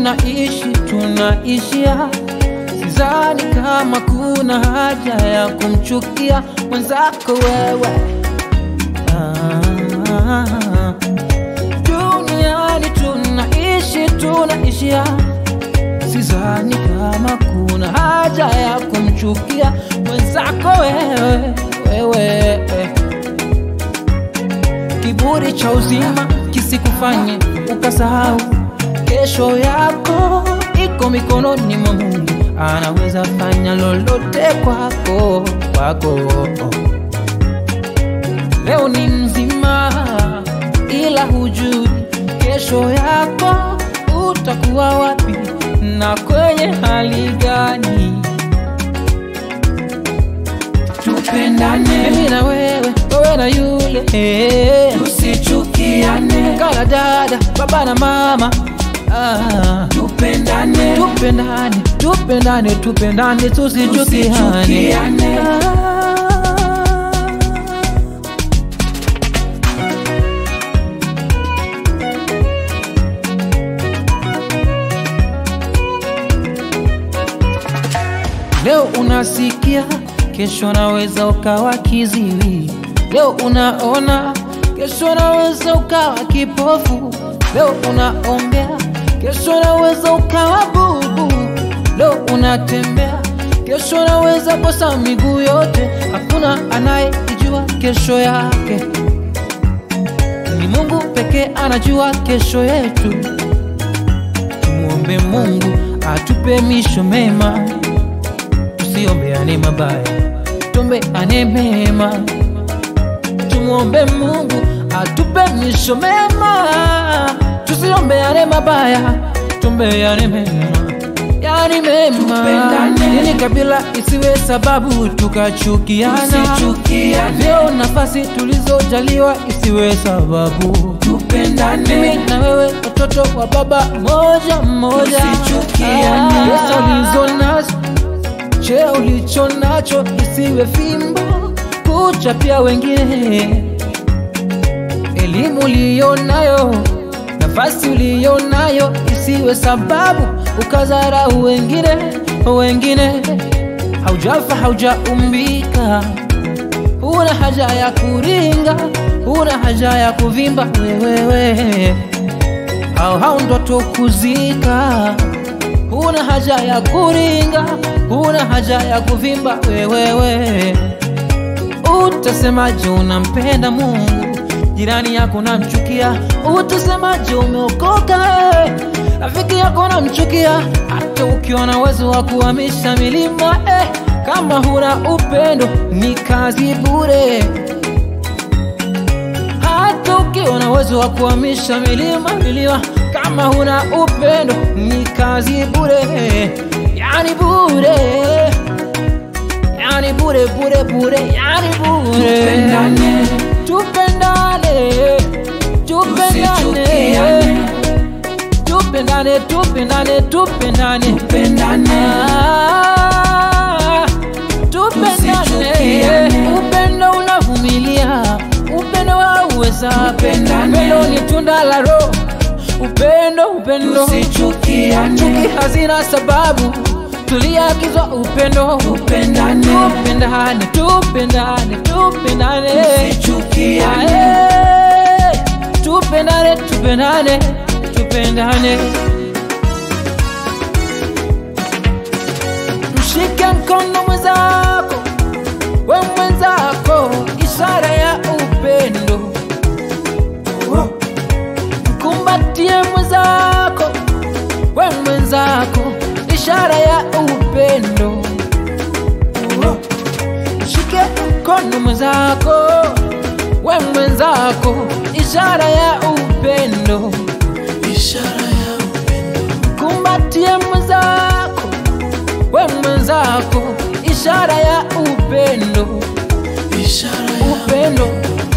tunaishi tunaishia Sidhani kama kuna haja ya kumchukia mwenzako wewe ah, duniani tunaishi tunaishia Sidhani kama kuna haja ya kumchukia mwenzako wewe wewe kiburi cha uzima kisikufanye ukasahau kesho yako iko mikononi mwa Mungu, anaweza fanya lolote kwako kwako. Leo ni mzima, ila hujui kesho yako utakuwa wapi na kwenye hali gani. Tupendane, Mimi na wewe, wewe na yule, tusichukiane, kala dada, baba na mama ah. tupendane, tupendane tupendane tupendane tusichukiane Tusichukiane. Ah. leo unasikia kesho naweza ukawa kiziwi leo unaona kesho naweza ukawa kipofu leo unaongea kesho naweza ukawa bubu leo unatembea kesho naweza kosa miguu yote hakuna anayejua kesho yake ni mungu pekee anajua kesho yetu tumwombe mungu atupe misho mema tusiombeane mabaya tuombeane mema tumwombe mungu atupe misho mema tusiombeane mabaya tuombeane mema yani mema Tupendane. ili kabila isiwe sababu tukachukiana tusichukiane, vyeo nafasi tulizojaliwa isiwe sababu mimi tupendane, na wewe watoto wa baba moja moja Tusichukiane. Ah, pesa ulizo nazo cheo ulicho nacho isiwe fimbo kuchapia wengine elimu uliyo nayo nafasi uliyo nayo isiwe sababu ukadharau wengine wengine haujafa haujaumbika huna haja ya kuringa huna haja ya kuvimba wewewe au hao ndoto kuzika huna haja ya kuringa huna haja ya kuvimba wewewe utasemaje unampenda mungu jirani yako namchukia utasemaje umeokoka eh? rafiki yako namchukia hata ukiwa na uwezo wa kuhamisha milima eh? kama huna upendo ni kazi bure hata ukiwa na uwezo wa kuhamisha milima milima kama huna upendo ni kazi bure yani bure yani bure bure bure yani bure tupendane, tupendane tupendane tusichukiane, tupendane tupendane tupendane tupendane, Ah, tupendane Tusichukiane. upendo unavumilia upendo wauweza Tupendane. upendo ni tunda la roho upendo upendo tusichukiane, chuki hazina sababu tuliagizwa upendo tupendane, tupendane tupendane tupendane tusichukiane, Ae, tupendane tupendane tupendane mshike mkono mwenzako we mwenzako ishara ya upendo mkumbatie mwenzako we mwenzako ishara ya upendo mshike mkono mwenzako we mwenzako ishara ya upendo ishara ya kumbatie mwenzako we mwenzako ishara ya upendo ishara ya upendo